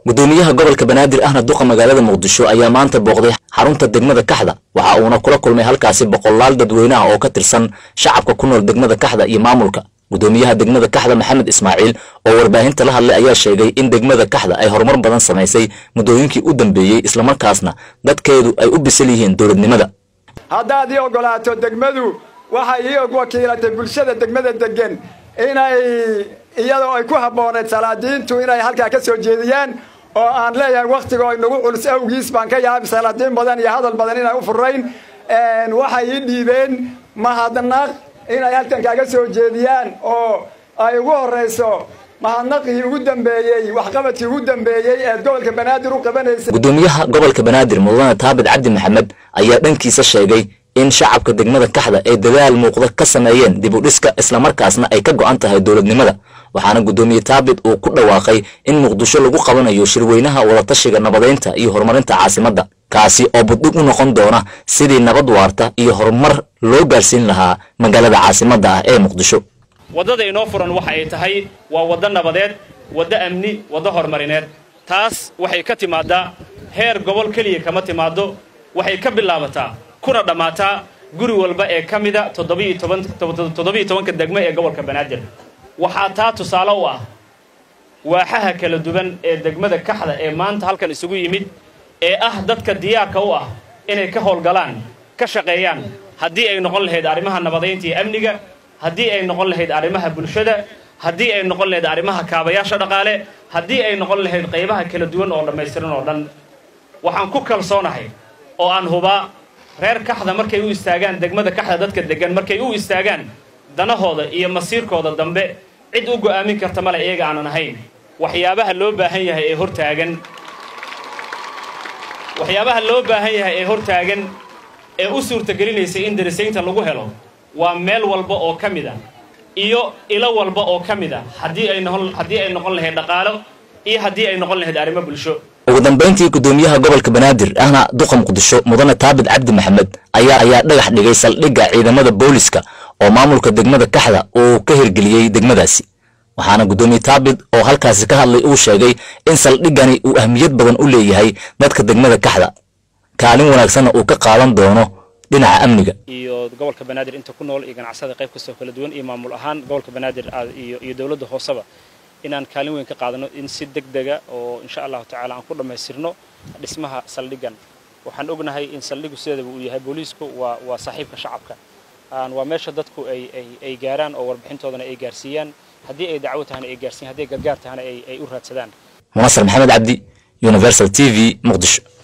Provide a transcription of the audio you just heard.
gudoomiyaha gobolka banaadir ahna duqa magaalada muqdisho ayaa maanta booqday xarunta degmada kaxda waxa uuna kula kulmay halkaasi boqolaal dadweyne ah oo ka tirsan shacabka ku nool degmada kaxda iyo maamulka gudoomiyaha degmada kaxda maxamed ismaaciil oo warbaahinta la hadlay ayaa sheegay in degmada kaxda ay horumar badan samaysay muddooyinkii u dambeeyey islamarkaasna dadkeedu ay u bisil yihiin dowladnimada haddaad ii oggolaato degmadu waxay ii wakiilatay bulshada degmada degan inay iyadoo ay ku habbooneed salaadiintu inay halkaa ka soo jeediyaan oo aan leeyahay wakhtiga inagu culus awgiis baan ka yaabay salaadiin badan iyo hadal badan inay u furayn waxay ii dhiibeen mahadnaq inay halkan kaaga soo jeediyaan oo ay ugu horrayso mahadnaqii ugu dambeeyey waxqabadkii ugu dambeeyey eed gobolka banaadir u qabanaysay gudoomiyaha gobolka banaadir mudane taabit cabdi maxamed ayaa dhankiisa sheegay in shacabka degmada kaxda ay dadaal muuqda ka sameeyeen dib u dhiska islamarkaasna ay ka go'an tahay dowladnimada waxaana gudoomiye taabit uu ku dhawaaqay in muqdisho lagu qabanayo shirweynaha wadatashiga nabadeynta iyo horumarinta caasimadda kaasi oo buddhig u noqon doona sidii nabad waarta iyo horumar loo gaarsiin lahaa magaalada caasimadda ah ee muqdisho waddada inoo furan waxa ay tahay waa waddo nabadeed waddo amni waddo horumarineed taas waxay ka timaadaa heer gobol keliya kama timaaddo waxay ka bilaabataa kuna dhammaataa guri walba ee ka mida toddobiiyo tobanka degmo ee gobolka banaadir waxaa taa tusaale u ah waaxaha kala duwan ee degmada kaxda ee maanta halkan isugu yimid ee ah dadka diyaarka u ah inay ka howlgalaan ka shaqeeyaan haddii ay noqon lahayd arrimaha nabadaynta iyo amniga haddii ay noqon lahayd arrimaha bulshada haddii ay noqon lahayd arrimaha kaabayaasha dhaqaale haddii ay noqon lahayd qaybaha kala duwan oo dhammaystiran oo dhan waxaan ku kalsoonahay oo aan hubaa reer kaxda markay u istaagaan degmada kaxda dadka degan markay u istaagaan danahooda iyo masiirkooda dambe cid u go'aamin karta male iyaga aanan ahayn waxyaabaha loo baahan yahay ee hortaagan waxyaabaha loo baahan yahay ee hortaagan ee u suurtagelinaysa in darisaynta lagu helo waa meel walba oo ka mid a iyo ilo walba oo ka mid a haddii ay noqon haddii ay noqon lahayd dhaqaalo iyo haddii ay noqon lahayd arrimo bulsho ugu dambayntii gudoomiyaha gobolka banaadir ahna duqa muqdisho mudane taabit cabdi maxamed ayaa ayaa dhagax dhigay saldhigga ciidamada booliska oo maamulka degmada kaxda uu ka hirgeliyey degmadaasi waxaana gudoomiye taabit oo halkaasi ka hadlay uu sheegay in saldhiggani uu ahmiyad badan u leeyahay dadka degmada kaxda kaalin wanaagsanna uu ka qaadan doono dhinaca amniga iyo gobolka banaadir inta ku nool iyo ganacsada qayb kastoo kala duwan iyo maamul ahaan gobolka banaadir iyo iyo dowladda hooseba inaan kaalin weyn ka qaadano in si deg dega oo insha allahu tacaala aan ku dhammaystirno dhismaha saldhiggan waxaan ognahay in saldhiggu sideedaba uu yahay booliisku waa waa saaxiibka shacabka waa meesha dadku ay ay ay gaaraan oo warbixintoodana ay gaarsiiyaan haddii ay dacwo tahana ay gaarsiiyaan haddii ay gargaar tahana ay ay u raadsadaan munasar maxamed cabdi universal t v muqdisho